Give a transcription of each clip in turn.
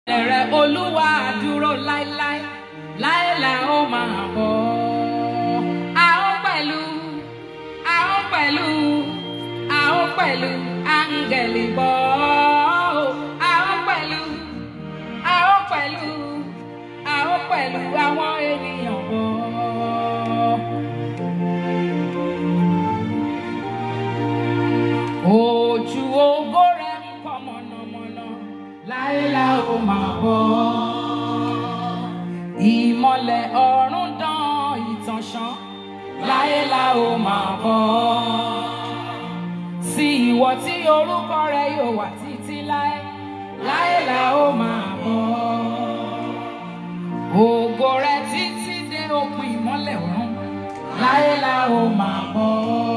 Ẹ̀rẹ̀ Olúwa dúró láéláé, láéláé ó máa bọ̀. A ó pẹ̀lú, a ó pẹ̀lú, a ó pẹ̀lú áńgẹ̀lì bọ̀. A ó pẹ̀lú, a ó pẹ̀lú, a ó pẹ̀lú àwọn ènìyàn bọ̀. Ojú ògo rẹ̀ ń pọ̀ mọ̀nàmọ́ná, láéláé ó máa bọ̀. Ìmọ̀lẹ̀ ọ̀run dán ìtànṣán, láéláé ó máa bọ̀. Sí ìwọ tí orúkọ rẹ̀ yóò wà títí láé, láéláé ó máa bọ̀. Ògo rẹ̀ títí dé òpin ìmọ́lẹ̀ ọ̀run, láéláé ó máa bọ̀.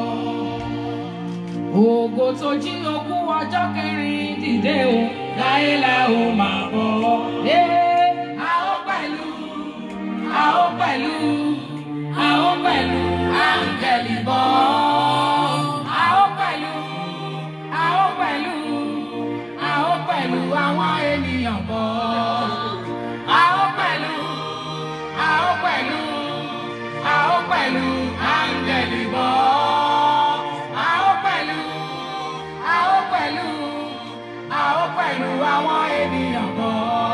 Ògo tó jí ogún ọjọ́ kẹrin dìde o, láéláé ó máa bọ̀. Ee, a ó pẹ̀lú, a ó pẹ̀lú, a ó pẹ̀lú áńgẹ̀lì bọ̀. A ó pẹ̀lú, a ó pẹ̀lú, a ó pẹ̀lú àwọn ènìyàn bọ̀. A ó pẹ̀lú, a ó pẹ̀lú, a ó pẹ̀lú áńgẹ̀lì bọ̀. A ó pẹ̀lú, a ó pẹ̀lú, a ó pẹ̀lú àwọn ènìyàn bọ̀.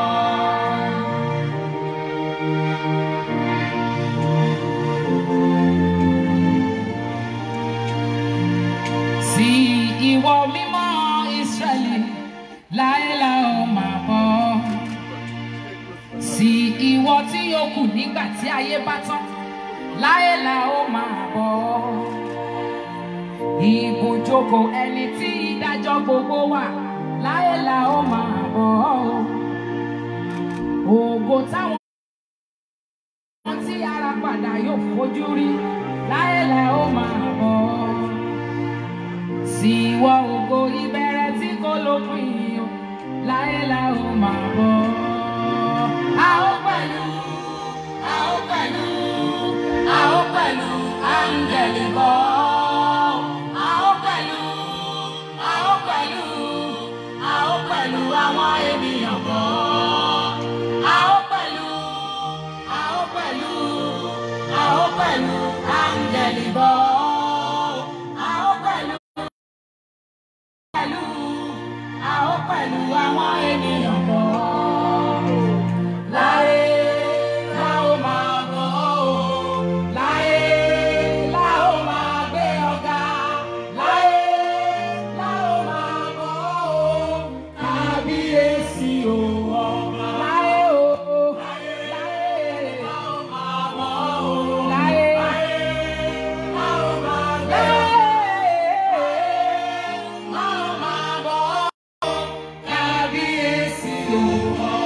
Sí ìwọ mímọ́ Ísírẹ́lì, láéláé ó máa bọ̀. Sí ìwọ tí ó kù nígbà tí ayé bá tán, láéláé ó máa bọ̀. Ibùjókòó ẹni tí ìdájọ́ gbogbo wà, láéláé ó máa bọ̀. Ògo táwọn tí ara padà yóò fojú rí, láéláé ó máa bọ̀ sí ìwọ ògo ìbẹ̀rẹ̀ tí kò lópin o láéláé ó máa bọ̀. a ó pẹ̀lú a ó pẹ̀lú a ó pẹ̀lú áńgẹ̀lì bọ̀. a ó pẹ̀lú a ó pẹ̀lú a ó pẹ̀lú àwọn ènìyàn bọ̀. a ó pẹ̀lú a ó pẹ̀lú a ó pẹ̀lú áńgẹ̀lì bọ̀. a ó pẹ̀lú pẹ̀lú a ó pẹ̀lú àwọn ènìyàn bọ̀. Láyé la ó máa bọ̀ o. Láyé la ó máa gbé ọ̀gá. Láyé la ó máa bọ̀ o. Kábíyèsí o ọba. Láyé o. Láyé la ó máa bọ̀ o. Láyé la ó máa gbé la ó máa bọ̀ o kábíyèsí o